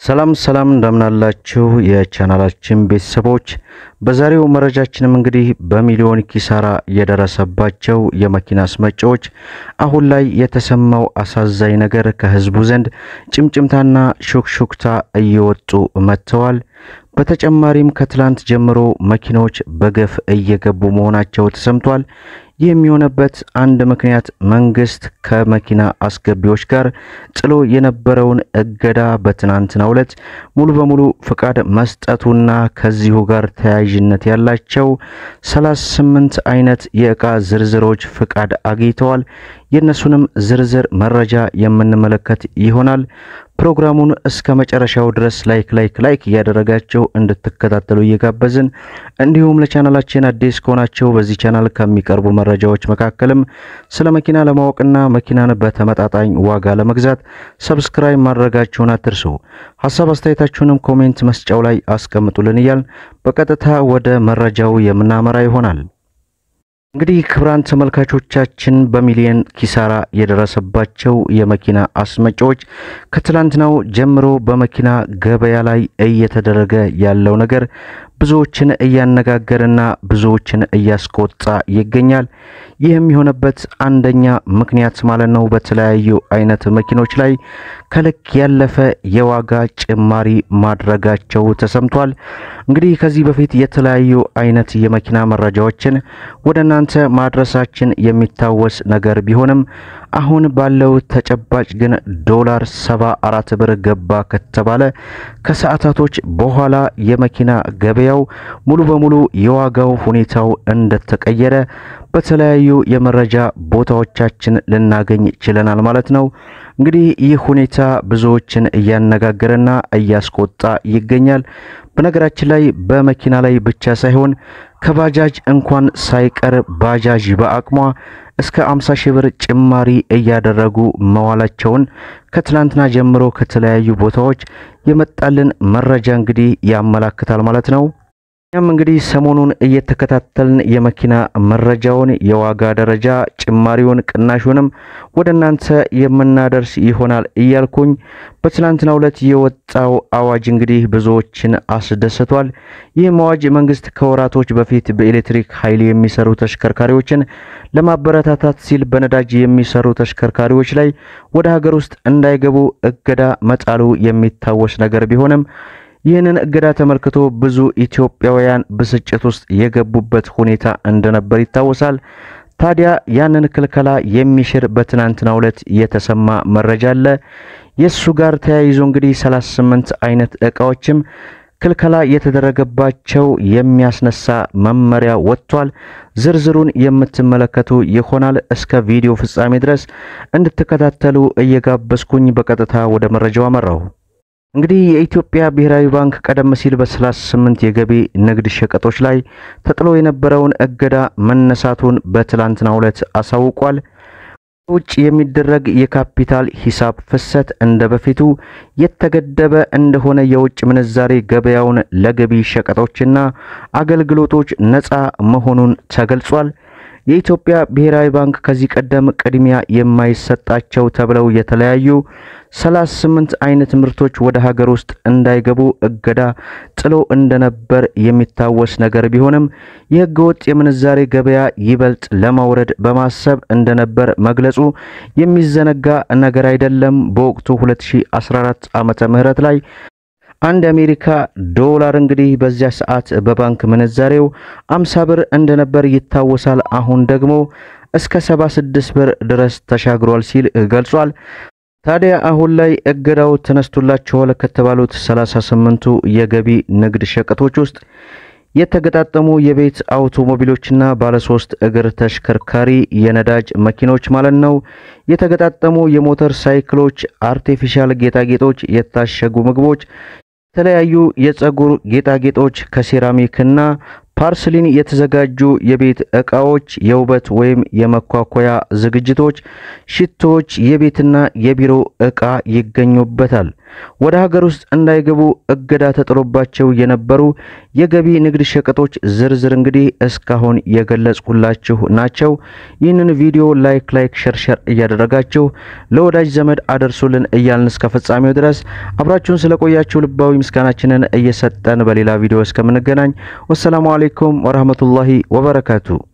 ሰላም ሰላም እንደምናላችሁ የቻናላችን ቤተሰቦች፣ በዛሬው መረጃችንም እንግዲህ በሚሊዮን ኪሳራ የደረሰባቸው የመኪና አስመጪዎች አሁን ላይ የተሰማው አሳዛኝ ነገር ከህዝቡ ዘንድ ጭምጭምታና ሹክሹክታ እየወጡ መጥተዋል። በተጨማሪም ከትላንት ጀምሮ መኪናዎች በገፍ እየገቡ መሆናቸው ተሰምቷል። ይህ የሚሆነበት አንድ ምክንያት መንግስት ከመኪና አስገቢዎች ጋር ጥሎ የነበረውን እገዳ በትናንትናው ዕለት ሙሉ በሙሉ ፍቃድ መስጠቱና ከዚሁ ጋር ተያያዥነት ያላቸው 38 አይነት የእቃ ዝርዝሮች ፍቃድ አግኝተዋል። የእነሱንም ዝርዝር መረጃ የምንመለከት ይሆናል። ፕሮግራሙን እስከ መጨረሻው ድረስ ላይክ ላይክ ላይክ እያደረጋቸው እንድትከታተሉ እየጋበዝን እንዲሁም ለቻናላችን አዲስ ከሆናቸው በዚህ ቻናል ከሚቀርቡ መረጃዎች መካከልም ስለ መኪና ለማወቅና መኪናን በተመጣጣኝ ዋጋ ለመግዛት ሰብስክራይብ ማድረጋችሁን አትርሱ። ሀሳብ አስተያየታችሁንም ኮሜንት መስጫው ላይ አስቀምጡልን እያል በቀጥታ ወደ መረጃው የምናመራ ይሆናል። እንግዲህ ክቡራን ተመልካቾቻችን በሚሊየን ኪሳራ የደረሰባቸው የመኪና አስመጪዎች ከትላንትናው ጀምሮ በመኪና ገበያ ላይ እየተደረገ ያለው ነገር ብዙዎችን እያነጋገረና ብዙዎችን እያስቆጣ ይገኛል። ይህም የሆነበት አንደኛ ምክንያት ማለት ነው በተለያዩ አይነት መኪኖች ላይ ከልክ ያለፈ የዋጋ ጭማሪ ማድረጋቸው ተሰምቷል። እንግዲህ ከዚህ በፊት የተለያዩ አይነት የመኪና መረጃዎችን ወደ እናንተ ማድረሳችን የሚታወስ ነገር ቢሆንም አሁን ባለው ተጨባጭ ግን ዶላር ሰባ አራት ብር ገባ ከተባለ ከሰዓታቶች በኋላ የመኪና ገበያው ሙሉ በሙሉ የዋጋው ሁኔታው እንደተቀየረ በተለያዩ የመረጃ ቦታዎቻችን ልናገኝ ችለናል ማለት ነው። እንግዲህ ይህ ሁኔታ ብዙዎችን እያነጋገረና እያስቆጣ ይገኛል። በነገራችን ላይ በመኪና ላይ ብቻ ሳይሆን ከባጃጅ እንኳን ሳይቀር ባጃጅ በአቅሟ እስከ 50 ሺህ ብር ጭማሪ እያደረጉ መዋላቸውን ከትላንትና ጀምሮ ከተለያዩ ቦታዎች የመጣልን መረጃ እንግዲህ ያመላክታል ማለት ነው። እኛም እንግዲህ ሰሞኑን እየተከታተልን የመኪና መረጃውን የዋጋ ደረጃ ጭማሪውን፣ ቅናሹንም ወደ እናንተ የምናደርስ ይሆናል እያልኩኝ በትናንትናው ዕለት የወጣው አዋጅ እንግዲህ ብዙዎችን አስደስቷል። ይህም አዋጅ መንግስት ከወራቶች በፊት በኤሌክትሪክ ኃይል የሚሰሩ ተሽከርካሪዎችን ለማበረታታት ሲል በነዳጅ የሚሰሩ ተሽከርካሪዎች ላይ ወደ ሀገር ውስጥ እንዳይገቡ እገዳ መጣሉ የሚታወስ ነገር ቢሆንም ይህንን እገዳ ተመልክቶ ብዙ ኢትዮጵያውያን ብስጭት ውስጥ የገቡበት ሁኔታ እንደነበር ይታወሳል። ታዲያ ያንን ክልከላ የሚሽር በትናንትናው ዕለት የተሰማ መረጃ አለ። የእሱ ጋር ተያይዞ እንግዲህ 38 አይነት እቃዎችም ክልከላ የተደረገባቸው የሚያስነሳ መመሪያ ወጥቷል። ዝርዝሩን የምትመለከቱ ይሆናል። እስከ ቪዲዮ ፍጻሜ ድረስ እንድትከታተሉ እየጋበዝኩኝ በቀጥታ ወደ መረጃው አመራሁ። እንግዲህ የኢትዮጵያ ብሔራዊ ባንክ ቀደም ሲል በ38 የገቢ ንግድ ሸቀጦች ላይ ተጥሎ የነበረውን እገዳ መነሳቱን በትላንትናው ዕለት አሳውቋል። ውጭ የሚደረግ የካፒታል ሂሳብ ፍሰት እንደ በፊቱ የተገደበ እንደሆነ የውጭ ምንዛሬ ገበያውን ለገቢ ሸቀጦችና አገልግሎቶች ነፃ መሆኑን ተገልጿል። የኢትዮጵያ ብሔራዊ ባንክ ከዚህ ቀደም ቅድሚያ የማይሰጣቸው ተብለው የተለያዩ 38 አይነት ምርቶች ወደ ሀገር ውስጥ እንዳይገቡ እገዳ ጥሎ እንደነበር የሚታወስ ነገር ቢሆንም የሕገ ወጥ የምንዛሬ ገበያ ይበልጥ ለማውረድ በማሰብ እንደነበር መግለጹ የሚዘነጋ ነገር አይደለም። በወቅቱ 2014 ዓመተ ምህረት ላይ አንድ የአሜሪካ ዶላር እንግዲህ በዚያ ሰዓት በባንክ ምንዛሬው 50 ብር እንደነበር ይታወሳል። አሁን ደግሞ እስከ 76 ብር ድረስ ተሻግሯል ሲል ገልጿል። ታዲያ አሁን ላይ እገዳው ተነስቶላቸዋል ከተባሉት 38ቱ የገቢ ንግድ ሸቀጦች ውስጥ የተገጣጠሙ የቤት አውቶሞቢሎችና ባለሶስት እግር ተሽከርካሪ የነዳጅ መኪኖች ማለት ነው፣ የተገጣጠሙ የሞተር ሳይክሎች፣ አርቴፊሻል ጌጣጌጦች፣ የታሸጉ ምግቦች፣ የተለያዩ የፀጉር ጌጣጌጦች ከሴራሚክና ፓርስሊን የተዘጋጁ የቤት ዕቃዎች፣ የውበት ወይም የመኳኮያ ዝግጅቶች፣ ሽቶዎች፣ የቤትና የቢሮ ዕቃ ይገኙበታል። ወደ ሀገር ውስጥ እንዳይገቡ እገዳ ተጥሎባቸው የነበሩ የገቢ ንግድ ሸቀጦች ዝርዝር እንግዲህ እስካሁን የገለጽኩላችሁ ናቸው። ይህንን ቪዲዮ ላይክ ላይክ ሸርሸር እያደረጋችሁ ለወዳጅ ዘመድ አደርሱልን እያልን እስከ ፍጻሜው ድረስ አብራችሁን ስለቆያችሁ ልባዊ ምስጋናችንን እየሰጠን በሌላ ቪዲዮ እስከምንገናኝ ወሰላሙ አሌይኩም ወረህመቱላሂ ወበረካቱ።